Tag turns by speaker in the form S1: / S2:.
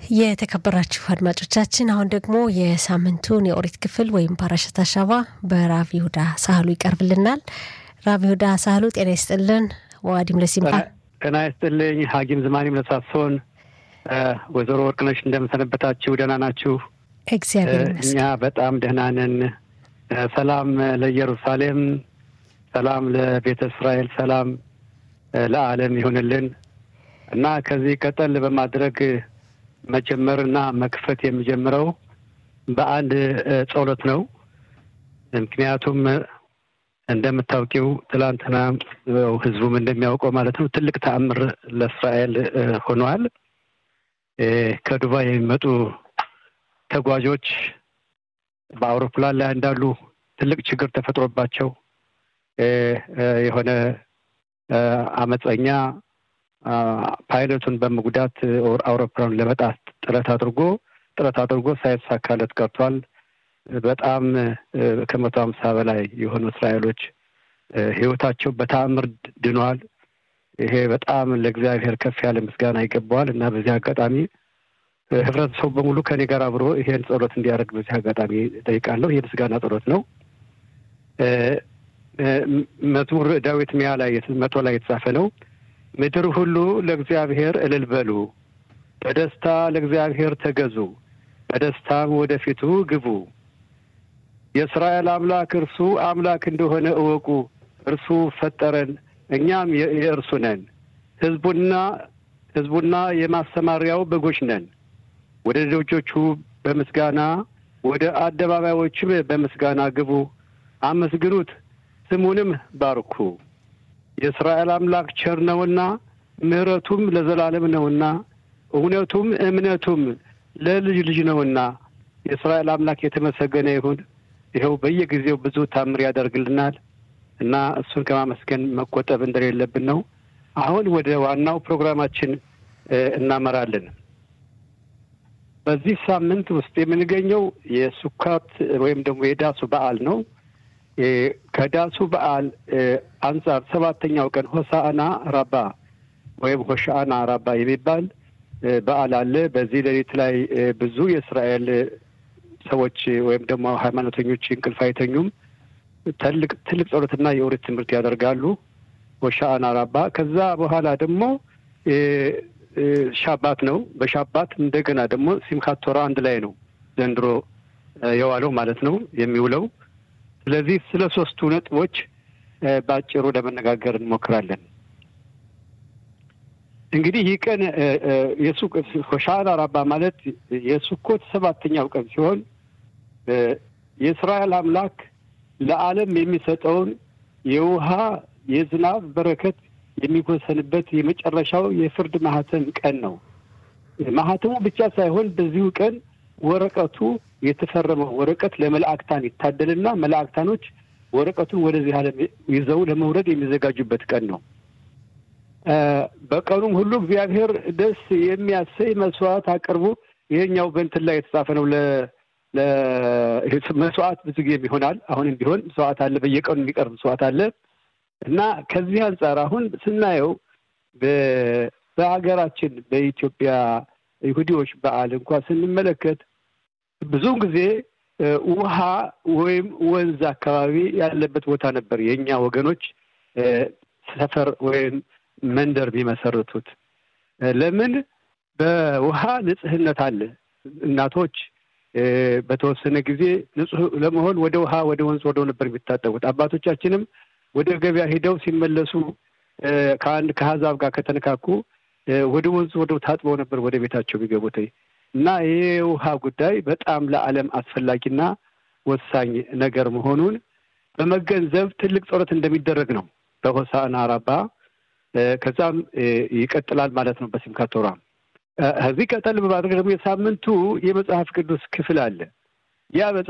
S1: የተከበራችሁ አድማጮቻችን አሁን ደግሞ የሳምንቱን የኦሪት ክፍል ወይም ፓራሸት አሻባ በራቪ ሁዳ ሳህሉ ይቀርብልናል። ራቪ ሁዳ ሳህሉ ጤና ይስጥልን። ዋዲም ለሲምካ
S2: ጤና ይስጥልኝ። ሀኪም ዝማኔም ለሳሶን ወይዘሮ ወርቅነሽ እንደምሰነበታችሁ? ደህና ናችሁ?
S1: እግዚአብሔር
S2: እኛ
S1: ይመስገን።
S2: በጣም ደህና ነን። ሰላም ለኢየሩሳሌም፣ ሰላም ለቤተ እስራኤል፣ ሰላም ለዓለም ይሁንልን እና ከዚህ ቀጠል በማድረግ መጀመርና መክፈት የሚጀምረው በአንድ ጸሎት ነው። ምክንያቱም እንደምታውቂው ትላንትና ያው ህዝቡም እንደሚያውቀው ማለት ነው ትልቅ ተአምር ለእስራኤል ሆኗል። ከዱባይ የሚመጡ ተጓዦች በአውሮፕላን ላይ እንዳሉ ትልቅ ችግር ተፈጥሮባቸው የሆነ አመፀኛ ፓይለቱን በመጉዳት አውሮፕላኑን ለመጣት ጥረት አድርጎ ጥረት አድርጎ ሳይሳካለት ቀርቷል። በጣም ከመቶ ሀምሳ በላይ የሆኑ እስራኤሎች ህይወታቸው በተአምር ድኗል። ይሄ በጣም ለእግዚአብሔር ከፍ ያለ ምስጋና ይገባዋል እና በዚህ አጋጣሚ ህብረተሰቡ በሙሉ ከኔ ጋር አብሮ ይሄን ጸሎት እንዲያደርግ በዚህ አጋጣሚ ጠይቃለሁ። ይህ ምስጋና ጸሎት ነው። መዝሙር ዳዊት ሚያ ላይ መቶ ላይ የተጻፈ ነው። ምድር ሁሉ ለእግዚአብሔር እልል በሉ፣ በደስታ ለእግዚአብሔር ተገዙ፣ በደስታም ወደፊቱ ግቡ። የእስራኤል አምላክ እርሱ አምላክ እንደሆነ እወቁ። እርሱ ፈጠረን፣ እኛም የእርሱ ነን። ህዝቡና ህዝቡና የማሰማሪያው በጎች ነን። ወደ ደጆቹ በምስጋና ወደ አደባባዮችም በምስጋና ግቡ፣ አመስግኑት፣ ስሙንም ባርኩ። የእስራኤል አምላክ ቸር ነውና ምሕረቱም ለዘላለም ነውና እውነቱም እምነቱም ለልጅ ልጅ ነውና የእስራኤል አምላክ የተመሰገነ ይሁን። ይኸው በየጊዜው ብዙ ታምር ያደርግልናል እና እሱን ከማመስገን መቆጠብ እንደሌለብን ነው። አሁን ወደ ዋናው ፕሮግራማችን እናመራለን። በዚህ ሳምንት ውስጥ የምንገኘው የሱካት ወይም ደግሞ የዳሱ በዓል ነው። ከዳሱ በዓል አንጻር ሰባተኛው ቀን ሆሳአና ራባ ወይም ሆሻአና ራባ የሚባል በዓል አለ። በዚህ ሌሊት ላይ ብዙ የእስራኤል ሰዎች ወይም ደግሞ ሃይማኖተኞች እንቅልፍ አይተኙም። ትልቅ ትልቅ ጸሎትና የኦሪት ትምህርት ያደርጋሉ። ሆሻአና ራባ። ከዛ በኋላ ደግሞ ሻባት ነው። በሻባት እንደገና ደግሞ ሲምካት ቶራ አንድ ላይ ነው ዘንድሮ የዋለው ማለት ነው የሚውለው። ስለዚህ ስለ ሶስቱ ነጥቦች በአጭሩ ለመነጋገር እንሞክራለን። እንግዲህ ይህ ቀን ሆሻዕና ራባ ማለት የሱኮት ሰባተኛው ቀን ሲሆን የእስራኤል አምላክ ለዓለም የሚሰጠውን የውሃ የዝናብ በረከት የሚወሰንበት የመጨረሻው የፍርድ ማህተም ቀን ነው። ማህተሙ ብቻ ሳይሆን በዚሁ ቀን ወረቀቱ የተፈረመው ወረቀት ለመላእክታን ይታደልና መላእክታኖች ወረቀቱን ወደዚህ ዓለም ይዘው ለመውረድ የሚዘጋጁበት ቀን ነው። በቀኑም ሁሉ እግዚአብሔር ደስ የሚያሰኝ መስዋዕት አቅርቡ። ይሄኛው በእንትን ላይ የተጻፈ ነው። መስዋዕት ብዙ ጊዜ ይሆናል። አሁንም ቢሆን መስዋዕት አለ፣ በየቀኑ የሚቀርብ መስዋዕት አለ እና ከዚህ አንጻር አሁን ስናየው በሀገራችን በኢትዮጵያ ይሁዲዎች በዓል እንኳን ስንመለከት ብዙውን ጊዜ ውሃ ወይም ወንዝ አካባቢ ያለበት ቦታ ነበር የእኛ ወገኖች ሰፈር ወይም መንደር የሚመሰርቱት። ለምን? በውሃ ንጽህነት አለ። እናቶች በተወሰነ ጊዜ ንጹህ ለመሆን ወደ ውሃ ወደ ወንዝ ወደው ነበር የሚታጠቡት። አባቶቻችንም ወደ ገበያ ሄደው ሲመለሱ ከአንድ ከአሕዛብ ጋር ከተነካኩ ወደ ወንዝ ወደው ታጥበው ነበር ወደ ቤታቸው የሚገቡት እና ይህ የውሃ ጉዳይ በጣም ለዓለም አስፈላጊና ወሳኝ ነገር መሆኑን በመገንዘብ ትልቅ ጸሎት እንደሚደረግ ነው በሆሳዕና ራባ። ከዛም ይቀጥላል ማለት ነው በሲምካት ቶራ። ከዚህ ቀጠል በማድረግ ደግሞ የሳምንቱ የመጽሐፍ ቅዱስ ክፍል አለ። ያ